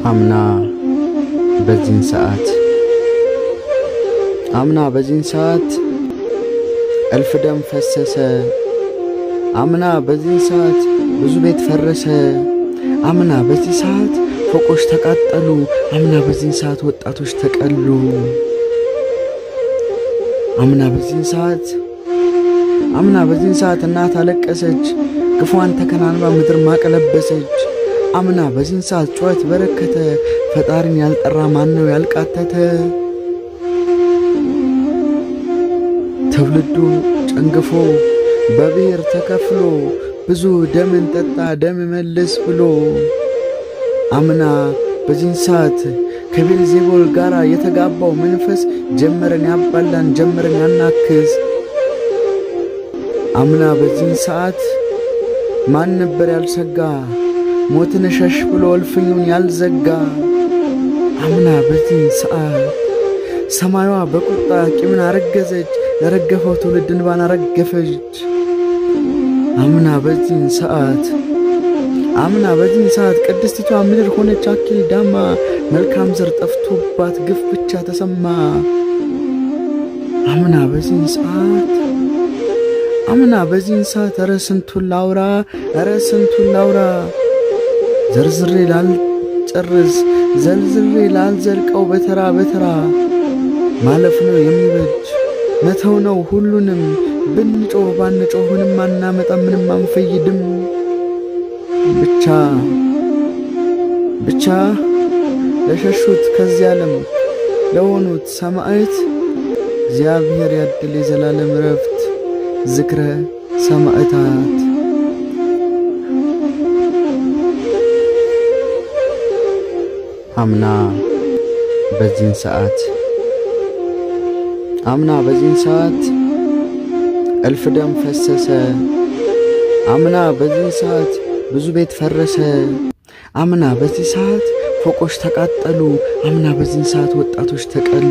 አምና በዚህን ሰዓት አምና በዚህን ሰዓት እልፍ ደም ፈሰሰ። አምና በዚህን ሰዓት ብዙ ቤት ፈረሰ። አምና በዚህ ሰዓት ፎቆች ተቃጠሉ። አምና በዚህን ሰዓት ወጣቶች ተቀሉ። አምና በዚህን ሰዓት አምና በዚህን ሰዓት እናት አለቀሰች። ግፏን ተከናንባ ምድር ማቀለበሰች። አምና በዚህን ሰዓት ጩኸት በረከተ። ፈጣሪን ያልጠራ ማን ነው ያልቃተተ? ትውልዱ ጨንግፎ በብሔር ተከፍሎ ብዙ ደምን ጠጣ ደም መልስ ብሎ አምና በዚህን ሰዓት ከቤልዜቦል ጋር የተጋባው መንፈስ ጀመረን ያባላን ጀመረን ያናክስ። አምና በዚህን ሰዓት ማን ነበር ያልሰጋ ሞትን ሸሽ ብሎ እልፍኙን ያልዘጋ? አምና በዚህን ሰዓት ሰማዩዋ በቁጣ ቂምን አረገዘች፣ ለረገፈው ትውልድ እንባን አረገፈች። አምና በዚህን ሰዓት አምና በዚህን ሰዓት ቅድስቲቷ ምድር ሆነች አኪል ዳማ፣ መልካም ዘር ጠፍቶባት ግፍ ብቻ ተሰማ። አምና በዚህን ሰዓት አምና በዚህን ሰዓት ኧረ ስንቱን ላውራ ኧረ ስንቱን ላውራ ዘርዝሬ ላልጨርስ ዘልዝሬ ላልዘልቀው በተራ በተራ ማለፍ ነው የሚበጅ መተው ነው ሁሉንም ብንጮህ ባንጮህ ምንም አናመጣ ምንም አንፈይድም። ብቻ ብቻ ለሸሹት ከዚህ ዓለም ለሆኑት ሰማዕት እግዚአብሔር ያድል የዘላለም ረፍት ዝክረ ሰማዕታት። አምና በዚህን ሰዓት አምና በዚህን ሰዓት እልፍ ደም ፈሰሰ። አምና በዚህ ሰዓት ብዙ ቤት ፈረሰ። አምና በዚህ ሰዓት ፎቆች ተቃጠሉ። አምና በዚህ ሰዓት ወጣቶች ተቀሉ።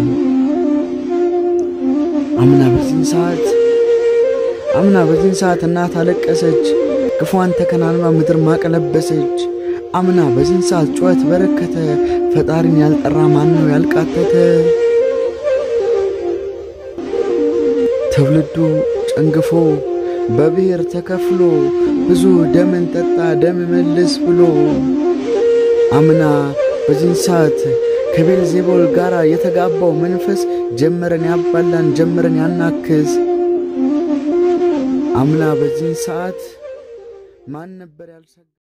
አምና በዚህ ሰዓት አምና በዚህ ሰዓት እናት አለቀሰች፣ ግፏን ተከናንባ ምድር ማቀለበሰች። አምና በዚህ ሰዓት ጩኸት በረከተ፣ ፈጣሪን ያልጠራ ማን ነው ያልቃተተ? ትውልዱ ጨንግፎ በብሔር ተከፍሎ ብዙ ደምን ጠጣ ደም መልስ ብሎ አምና በዚህን ሰዓት ከቤልዜቦል ጋር የተጋባው መንፈስ ጀመረን ያባላን ጀመረን ያናክስ። አምና በዚህን ሰዓት ማን ነበር ያልሰጋ